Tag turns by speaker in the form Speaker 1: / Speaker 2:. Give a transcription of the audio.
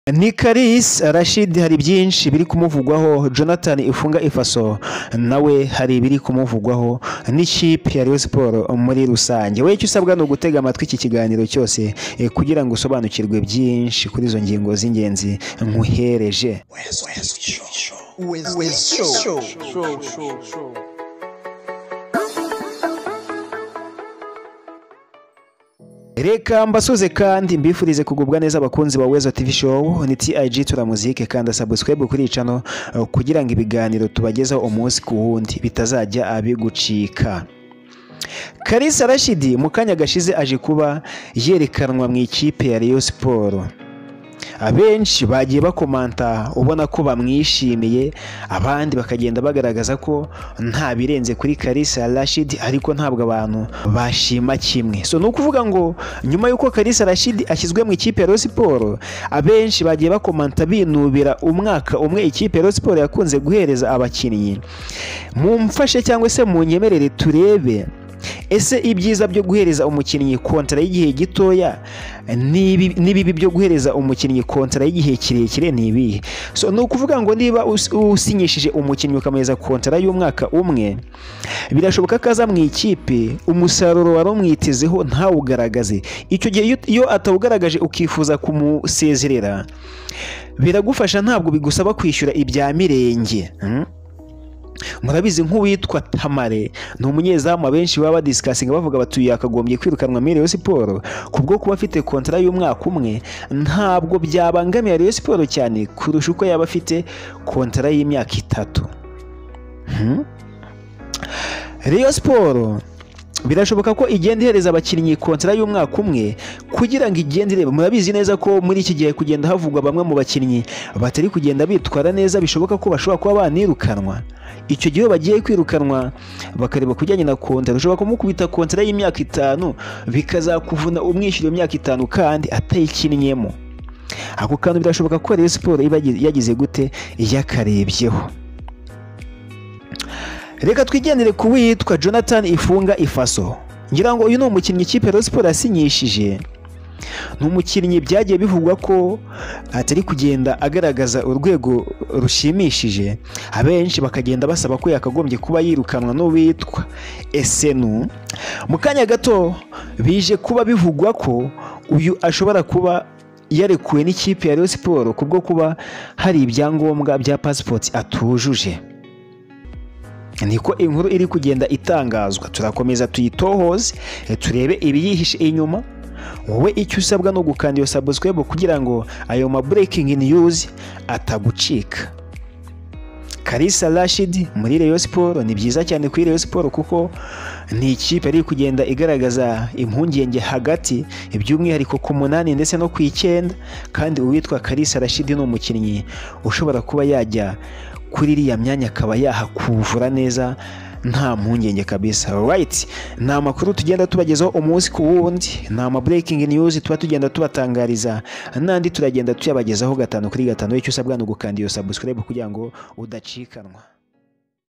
Speaker 1: ni Karis Rashid hari byinshi biri kumuvugwaho Jonathan Ifunga Ifaso nawe hari ibiri kumuvugwaho n'ikipe ya Rayon Sports muri rusange wowe icyo usabwa ni ugutega amatwi iki kiganiro cyose eh, kugira ngo usobanukirwe byinshi kuri izo ngingo z'ingenzi nkuhereje Reka mbasuze kandi mbifurize kugubwa neza abakunzi ba Wezo TV Show ni TIG tura muzike kandi subscribe kuri icano eh, kugira ngo ibiganiro tubagezaho umunsi ku wundi bitazajya abigucika. Kalisa Rashidi mu kanya gashize aje kuba yerekanwa mu ikipe ya Rayon Sports. Abenshi bagiye bakomanta ubona ko bamwishimiye abandi bakagenda bagaragaza ko nta birenze kuri Kalisa Rashid ariko ntabwo abantu bashima kimwe. So ni ukuvuga ngo nyuma y'uko Kalisa Rashid ashyizwe mu ikipe ya Rayon Sports abenshi bagiye bakomanta binubira umwaka umwe ikipe ya Rayon Sports yakunze guhereza abakinnyi. Mumfashe cyangwa se munyemerere turebe ese ibyiza byo guhereza umukinnyi kontara y'igihe gitoya n'ibi- n'ibibi byo guhereza umukinnyi kontara y'igihe kirekire ni ibihe so ni ukuvuga ngo niba us- usinyishije umukinnyi ukamuhereza kontara y'umwaka umwe birashoboka ko aza mu ikipe umusaruro wari umwitezeho ntawugaragaze icyo gihe iyo- iyo atawugaragaje ukifuza kumusezerera biragufasha ntabwo bigusaba kwishyura ibya mirenge mm? murabizi nk'uwitwa tamare ni umunyezamu abenshi baba badisikasinga bavuga bati uyu yakagombye kwirukanwa muri Rayon siporo kubwo kuba afite kontara y'umwaka umwe ntabwo byabangamiye Rayon siporo cyane kurusha uko yaba afite kontara y'imyaka itatu Hmm? Rayon siporo birashoboka ko igenda ihereza abakinnyi kontara y'umwaka umwe kugira ngo igende ireba murabizi neza ko muri iki gihe kugenda havugwa bamwe mu bakinnyi batari kugenda bitwara neza bishoboka ko bashobora kuba banirukanwa icyo gihe iyo bagiye kwirukanwa bakareba kujyanye na kontara ushobora kumukubita kontara y'imyaka itanu bikazakuvuna umwishyura iyo myaka itanu kandi atayikinnyemo ako kantu birashoboka ko Rayon siporo iba yagize gute yakarebyeho reka twigendere ku witwa jonathan ifunga ifaso ngira ngo uyu ni umukinnyi ikipe Rayon Sports yasinyishije ni umukinnyi byagiye bivugwa ko atari kugenda agaragaza urwego rushimishije abenshi bakagenda basaba ko yakagombye kuba yirukanwa n'uwitwa esenu mu kanya gato bije kuba bivugwa ko uyu ashobora kuba yarekuwe n'ikipe ya Rayon Sports kubwo kuba hari ibyangombwa bya pasipoti atujuje niko inkuru iri kugenda itangazwa turakomeza tuyitohoze eh, turebe ibiyihishe inyuma wowe icyo usabwa ni ugukanda iyo subscribe kugira ngo ayo ma breaking news atagucika Kalisa Rashid muri Rayon Sports ni byiza cyane kuri Rayon Sports kuko ni ikipe iri kugenda igaragaza impungenge hagati by'umwihariko ku munani ndetse no ku icyenda kandi uwitwa Kalisa Rashid ni umukinnyi ushobora kuba yajya kuri iriya myanya akaba yahakuvura neza nta mpungenge kabisa right ni amakuru tugenda tubagezaho umunsi ku wundi ni ama breaking news tuba tugenda tubatangariza n'andi turagenda tuyabagezaho gatanu kuri gatanu icyo usabwa ni ugukanda iyo subscribe kugira ngo udacikanwa